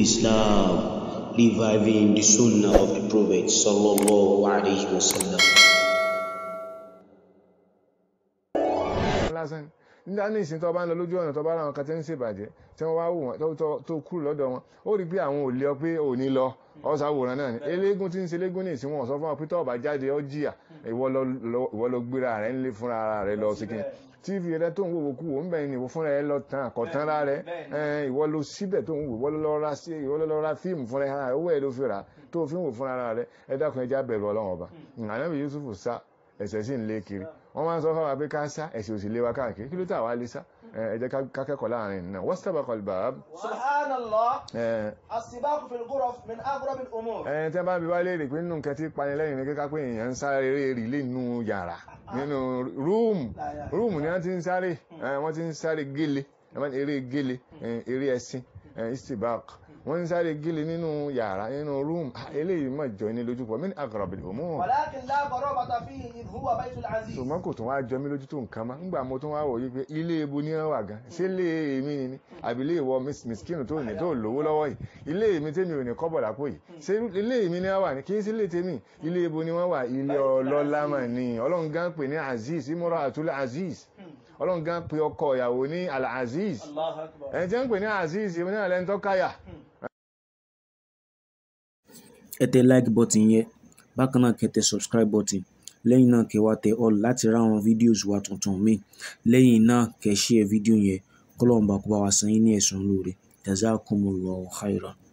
Islam, reviving the Sunnah of the Prophet sallallahu alaihi wasallam. lásán nígbà ní ìsìn tó bá ń lọ lójú ọ̀nà tó bá ráwọn kan tí ń ṣèbàjẹ́ tí wọ́n wá wò wọ́n tó- tó- tó kúrò lọ́dọ̀ wọn ó rí pé àwọn ò lé ọ pé ò ní lọ ọ̀sàwòrán náà ni eléégún tí ń ṣe eléégún ní ìsìn wọn sọ fún ọ pé tó bá jáde ọ jìyà ìwọ lọ- lọ- ìwọ lọ gbéra rẹ ńlé fúnra ara rẹ lọ síkìn tv rẹ tó ń wò kú wò ń bẹ̀yìn ìwọ fúnra rẹ lọ tán àkọ́tán rà rẹ ẹ, ìwọ lọ síbẹ̀ tó ń wò ìwọ lọ ra sí ìwọ lọ ra fíìmù fúnra rẹ owó ẹ ló fi rà tó fi ń wò fúnra ara rẹ ẹ dákun ẹja bẹ̀rù ọlọ́run ọba ànábì Yusuf sá ẹ̀ṣẹ̀ sì ń lé kiri wọ́n máa ń sọ fáwọn pé ká sá ẹ̀ṣẹ̀ òsì lé wa káàkiri kí ló tà wá lé sá ẹ ẹ jẹ́ ká- ká kẹ́kọ̀ọ́ láàrin náà wọ́n sábà kọlu bàbá سبحان الله ẹ السباق في الغرف من أغرب الأمور ẹ tẹ́ bá bí wá léèrè pé nínú nǹkan tí panilẹ́yìn ní kíká pé èèyàn ń sáré eré rìlé nínú yàrá nínú rúùmù rúùmù ni wọ́n ti ń sáré ẹ, wọ́n ti ń sáré gélé ẹ máa ní eré gélé ẹ, eré ẹṣin ẹ, istibaq wọ́n ń sáré gélé nínú yàrá nínú rúùmù Ah, eléyìí mọ̀ jọ ní lójú pọ̀ mí ní aghrabil umur ولكن لا غرابة فيه إذ هو بيت العزيز ṣùgbọ́n kò tún wá jọ mí lójú tó nǹkan mọ́ nígbà mo tún wá wò yí pé ilé ebu ní wà gan ṣé ilé èmi ni àbí ilé ìwọ mis- miskinu tó ní tó lówó lọ́wọ́ yìí ilé èmi tèmi ò ní kọ́bọ̀ lápò yìí ṣé ilé èmi ni wọ́n wà ní kí n sí ilé tèmi ilé ebu ni wọ́n wà ilé ọlọ́lá mà ní ọlọ́run gan pè ní aziz imora atul aziz ọlọ́run gan pè ọkọ ìyàwó ní al aziz الله أكبر ẹ̀ jẹ́ ń pè ní aziz èmi náà lẹ́ni tó káyà ẹ tẹ like button yẹn bákan náà kẹ́ tẹ subscribe button lẹ́yìn náà kẹ́ wá tẹ all láti ra àwọn videos wa tuntun míì lẹ́yìn náà kẹ́ share video yẹn kọ́lọ́ọ̀bà kó bá wa san yín ní ẹ̀san lóore jazakumullahu khairan.